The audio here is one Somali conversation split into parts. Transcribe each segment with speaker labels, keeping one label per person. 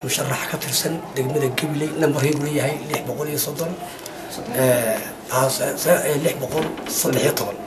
Speaker 1: musharax ka tirsan degmada gabiley nambarkeedu leeyahay lix boqol iyo soddon lix boqol saddex iyo toban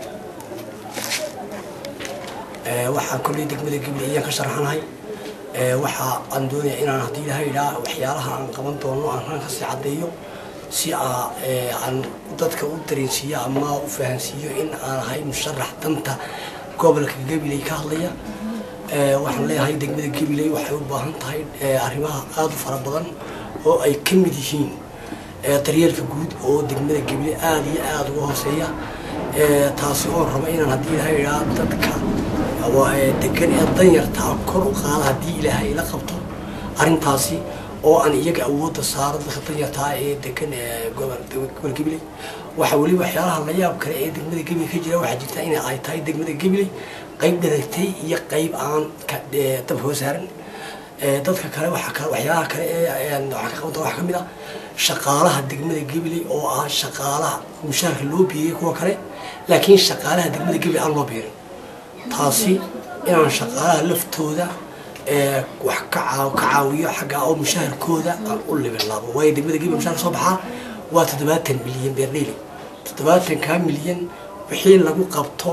Speaker 1: waxaan kolley degmada gabiley ayaan ka sharaxanahay waxa aan doonaya inaan haddii ilaha idhaa waxyaalaha aan qaban doono aan ran kasii caddeeyo si aan dadka u dareensiiyo ama u fahansiiyo in aan ahay musharax danta gobolka gabiley ka hadlaya waxaan leeyahay degmada gabiley waxay u baahan tahay arrimaha aada u fara badan oo ay ka mid yihiin daryeelka guud oo degmada gabiley aada iyo aada uga hooseeya taasi oo raba inaan haddii ilaha idhaa dadka degan ee danyartaa kor u qaada haddii ilaahay ila qabto arrintaasi oo aan iyaga awoodda saaro dadka danyartaa ee degan gobol gabiley waxa weli waxyaalaha la yaab kale ee degmada gabiley ka jira waxaa jirta in ay tahay degmada gabiley qayb dharagtay iyo qayb aan dab hoo saaran dadka kale waxyaalaha kale ee waxaa ka qabanta waxaa ka mid ah shaqaalaha degmada gabiley oo ah shaqaalaha mushaarka loo biiriyay kuwa kale laakiin shaqaalaha degmada gabiley aan loo biirin taasi inaan shaqaalaha laftooda wax ka caawiyo xagga oo mushaharkooda aan u libilaabo waayo degmada gabiley mushaharka soo baxaa waa toddobaatan milyan beerdheyli toddobaatankaa milyan wixii lagu qabto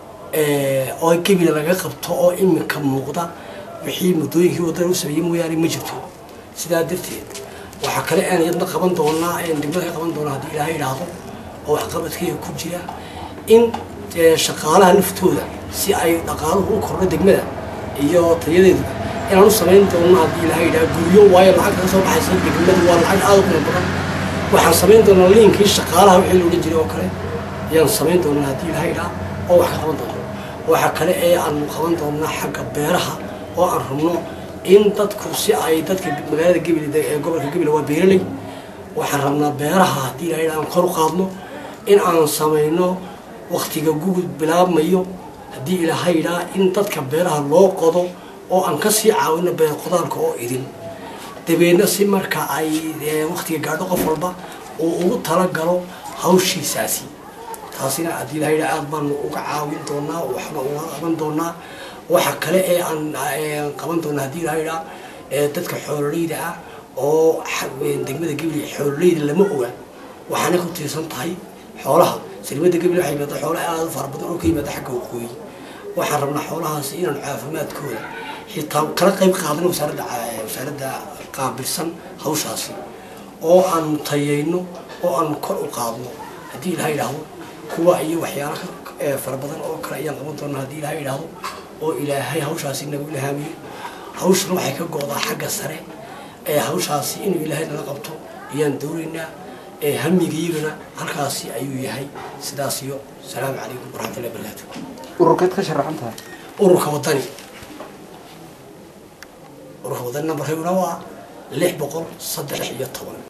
Speaker 1: oo gebila laga qabto oo iminka muuqda wixii muddooyinkii wadada u sameeyey mooyaane ma jirto sidaa darteed waxaa kale aan iyadna qaban doonaa degmada ka qaban doonaa haddii ilaahay idhaahdo oo waxqabadkeyga ku jira in shaqaalaha laftooda si ay dhaqaaluhu u kordho degmada iyo tayadeedu inaan u samayn doono haddii ilaahay idhaha guryo waayo lacag kaga soo baxaysa degmadu waa lacag aada u qima badan waxaan samayn doonaa liinkii shaqaalaha wixii la odhan jiray oo kale ayaan samayn doonaa haddii ilaahay idhaha oo wax ka qaban doono waxaa kale ee aanu qaban doonaa xagga beeraha oo aan rabno in dadku si ay dadka magaalada gabiley ee gobolka gabiley waa beeraley waxaan rabnaa beeraha haddii ilahay idhaha aan kor u qaadno in aan samayno waktiga gugud bilaabmayo haddii ilaahay idhaa in dadka beeraha loo qodo oo aan kasii caawino beer qodaalka oo idin dabeedna si marka ay waktiga gaadho qof walba uu ugu talagalo hawshiisaasi taasina haddii ilahay idhaa aada baanu uga caawin doonaa waxba uga qaban doonaa waxa kale ee aan qaban doonaa haddii ilahay idhaa dadka xoololeyda ah oo degmada gabiley xoololeyda lama oga waxaana ku tiirsan tahay xoolaha silmada gabiley waxay yimaada xoolo aada u fara badan oo ka yimaada xagga waqooyi waxaan rabnaa xoolahaasi inaan caafimaadkooda xitaa kala qayb qaadano wasaaradda wasaaradda qaabilsan hawshaasi oo aanu tayayno oo aanu kor u qaadno haddii ilaha idhaahdo kuwa iyo waxyaala fara badan oo kale ayaan qaban doonaa haddii ilaha idhaahdo oo ilaahay hawshaasi nagu ilhaamiyo hawshana waxay ka go-daa xagga sare ee hawshaasi inuu ilaahay nala qabto ayaan doonaynaa hamigiyagana halkaasi ayuu yahay sidaas iyo asalaamu calaykum waraxmatullahi barakaatu
Speaker 2: ururkeed ka sharaxan tahay
Speaker 1: ururka wadani ururka wadani nambarkayguna waa lix boqol saddex iyo toban